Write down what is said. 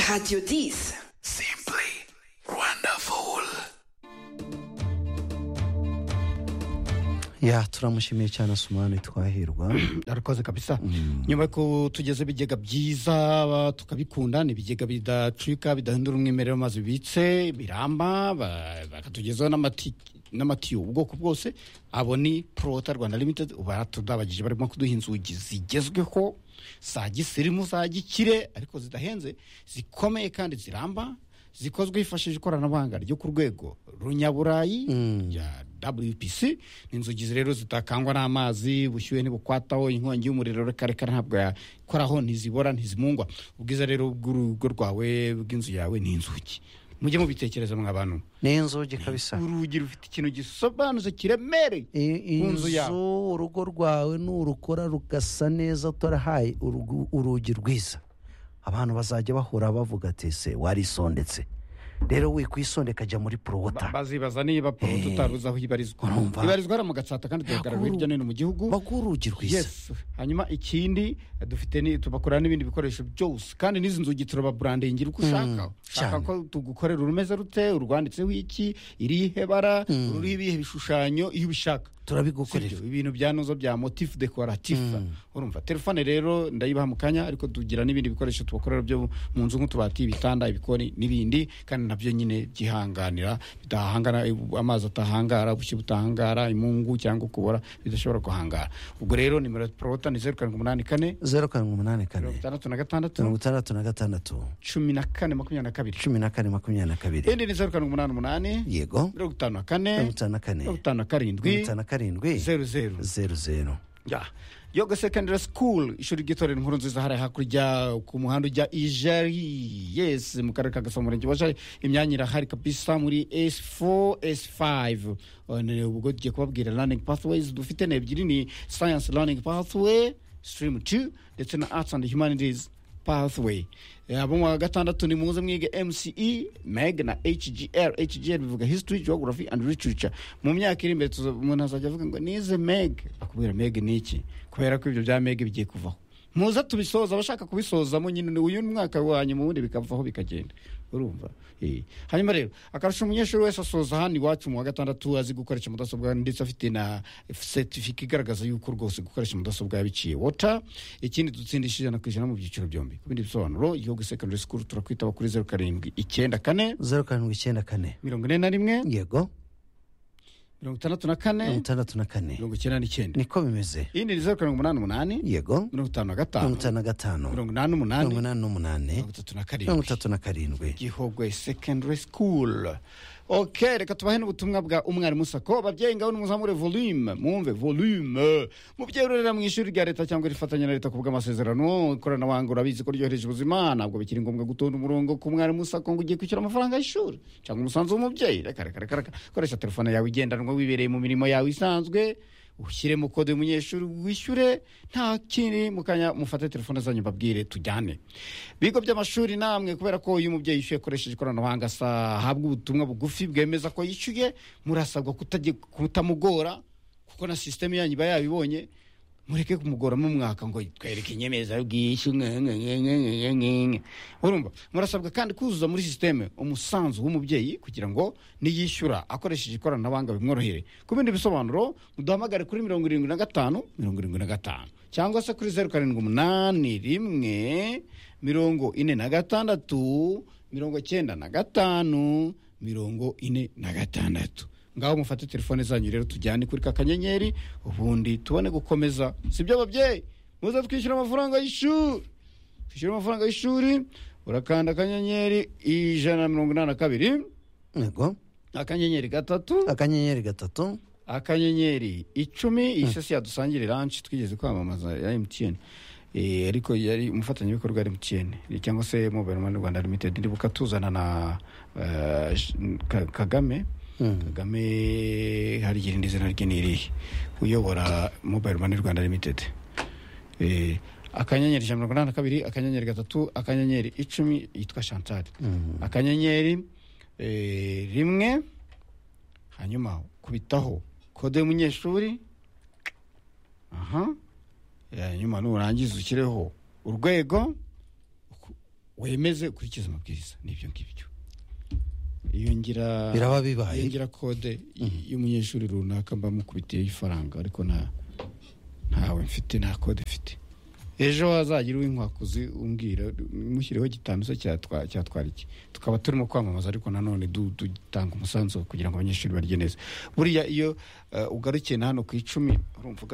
Radio 10. Simply wonderful. ya turamushimiye cyane asumani twahirwa arakoze kabisa nyuma yo kutugeza ibigega byiza ba- tukabikunda ni ibigega bidacika bidahindura umwimerere w'amazi bibitse biramba ba- bakatugezaho n'amati- n'amatiyo ubwoko bwose abo ni prota rwanda limited baratudabagije barimo kuduha inzugi zigezweho za gisirimu za gikire ariko zidahenze zikomeye kandi ziramba zikozwe hifashishije ikoranabuhanga ryo ku rwego runyaburayi ya wpc ni inzugi rero zitakangwa n'amazi ubushyuhe ntibukwataho inkongi y'umuriro rekarekare ntabwo yakoraho ntizibora ntizimungwa ubwiza rero bw'urugo rwawe bw'inzu yawe ni inzugi mujye mubitekereza mwa bantu ni inzugi kabisa urugi rufite ikintu gisobanutse kiremereye I- ku nzu yawe inzu urugo rwawe nurukora rugasa neza utarahaye urugu- urugi rwiza abantu bazajya bahura bavuga ati se warisondetse rero wikwisondeka ajya muri Ba- porowota bazibaza niba poroto utaruzi aho ibarizwa Urumva? ibarizwa hariya mu gatsata kandi tuyagaragara hirya no hino mu gihugu baguha urugi rwiza yes hanyuma ikindi dufite ni tubakorera n'ibindi bikoresho byose kandi n'izi nzugi turababurandingira uko ushaka ushaka cyane. ko tugukorera urumeze rute urwanditseho iki irihe bara ruriho ibihe bishushanyo iyo ubishaka turabigukorera Sibyo, ibintu bya nozo bya motif decoratif urumva telefone rero ndayibaha mu kanya ariko tugira n'ibindi bikoresho tubakorera byo mu nzu nk'utubati ibitanda ibikoni n'ibindi kandi nabyo nyine byihanganira bidahangana amazi atahangara ubushye butahangara imungu cyangwa kubora bidashobora guhangara ubwo rero nimero ya prota ni zeru karindwi umunani kane zeru karindwi umunani kane mirongo itandatu na mirongo gatandatu itandatu na gatandatu cumi na kane makumyabiri na kabiri cumi na kane makumyabiri na kabiri indi ni zeru karindwi umunani umunani yego mirongo itanu na kane mirongo itanu na kane mirongo itanu na mirongo karindwi itanu na karindwi zeru zeru zeru zeru ya yoga secondary school ishuri ry'itorero inkuru nziza hariya hakurya ku muhanda ujya ijari yes mu karere ka gasabo umurenge wa jari imyanya irahari kabisa muri s4 s5 Uh, ni- ubwo tugiye kubabwira learning pathways dufite ni ebyiri ni science learning pathway stream 2 ndetse na arts and humanities pathway Eh, abo mu wa gatandatu ni muze mwige mce meg na hgr hgr bivuga history geography and literature mu myaka iri imbere tuza- umuntu azajya avuga ngo nize meg akubwira meg ni iki kubera ko ibyo bya meg bigiye kuvaho muze tubisoza abashaka kubisozamo nyine ni uyu mwaka wa nyuma ubundi bikavaho bikagenda urumva Eh. hanyuma rero akarusha umunyeshuri wese asoza hano iwacu mu wa gatandatu azi gukoresha mudasobwa ndetse afite na certificate igaragaza yuko rwose gukoresha mudasobwa yabiciye wota ikindi dutsindisha ijana ku ijana mu byiciro byombi ku bindi bisobanuro igihugu secondary school turakwitaba kuri zeru karindwi icyenda kane zeru karindwi icyenda kane mirongo ine na rimwe yego mirongo itandatu na mirongo kane itandatu na kane mirongo icyenda n'icyenda niko bimeze iyindi ni zeru karindwi umunani umunani yego mirongo itanu na mirongo gatanu itanu na gatanu mirongo inani mirongo n'umunani inani n'umunani mirongo itatu na mirongo karindwi itatu na karindwi gihogwe secondary school ok reka tubahe n'ubutumwa bwa umwarimu sako babyeyi ngaho nimuzamure volume mwumve volume mubyeyi urerera mu ishuri rya leta cyangwa rifatanya na leta ku bw'amasezerano ikoranabuhanga urabizi ko ryohereje ubuzima ntabwo bikiri ngombwa gutonda umurongo ku mwarimu sako ngo ugiye kwishyura amafaranga y'ishuri cyangwa umusanzu w'umubyeyi reka reka reka reka koresha telefone yawe igendanwa wibereye mu mirimo yawe isanzwe ushyiremo kode y'umunyeshuri wishyure nta kindi mu kanya mufate telefone zanyu babwire tujyane bigo by'amashuri namwe kubera ko iyo umubyeyi yishyuye akoresheje ikoranabuhanga asa ahabwa ubutumwa bugufi bwemeza ko yishyuye murasabwa kutajya- kutamugora kuko na sisiteme yanyu iba yabibonye mureke kumugora mu mwaka ngo twereke inyemezabwishyu nge- nge- nge- nge- nge- nge- nge. urumva murasabwa kandi kuzuza muri sisiteme umusanzu w'umubyeyi kugira ngo niyishyura akoresheje ikoranabuhanga bimworohere ku bindi bisobanuro muduhamagare kuri mirongo irindwi na gatanu mirongo irindwi na gatanu cyangwa se kuri zeru karindwi umunani rimwe mirongo ine na gatandatu mirongo cyenda na gatanu mirongo ine na gatandatu ngaho mufate telefone zanyu rero tujyane kuri ka kanyenyeri ubundi tubone gukomeza sibyo babyeyi muze twishyura amafaranga y'ishuri twishyura amafaranga y'ishuri urakanda akanyenyeri ijana na mirongo inani na kabiri yego akanyenyeri gatatu akanyenyeri gatatu akanyenyeri icumi iyi sesi yadusangire ranshi twigeze kwamamaza ya emutiyeni ariko yari umufatanyabikorwa wa emutiyeni cyangwa se mobayiro mani rwanda limitedi ndibuka tuzana na eh, sh- Ka- kagame kagame hari igihe indi zina rye ni irihe uyobora mobayiro mani rwanda limitedi Eh, akanyenyeri ijana na mirongo inani na kabiri akanyenyeri gatatu akanyenyeri icumi yitwa shantari akanyenyeri eh, rimwe hanyuma kubitaho kode y'umunyeshuri aha hanyuma nurangiza ushyireho urwego wemeze ukurikize amabwiriza n'ibyo ngibyo yongera Biraba bibaye. yongera kode y- y'umunyeshuri runaka mba mukubitiye ifaranga ariko nta ntawe mfite nta kode mfite ejo hazagira uw'inkwakuzi umbwira mushyiriho gitanu se cyatwa- cyatwara iki tukaba turimo kwamamaza ariko nanone du- dutanga umusanzu kugira ngo abanyeshuri barye neza buriya iyo eh, ugarukiye na hano ku icumi urumva ugarukiye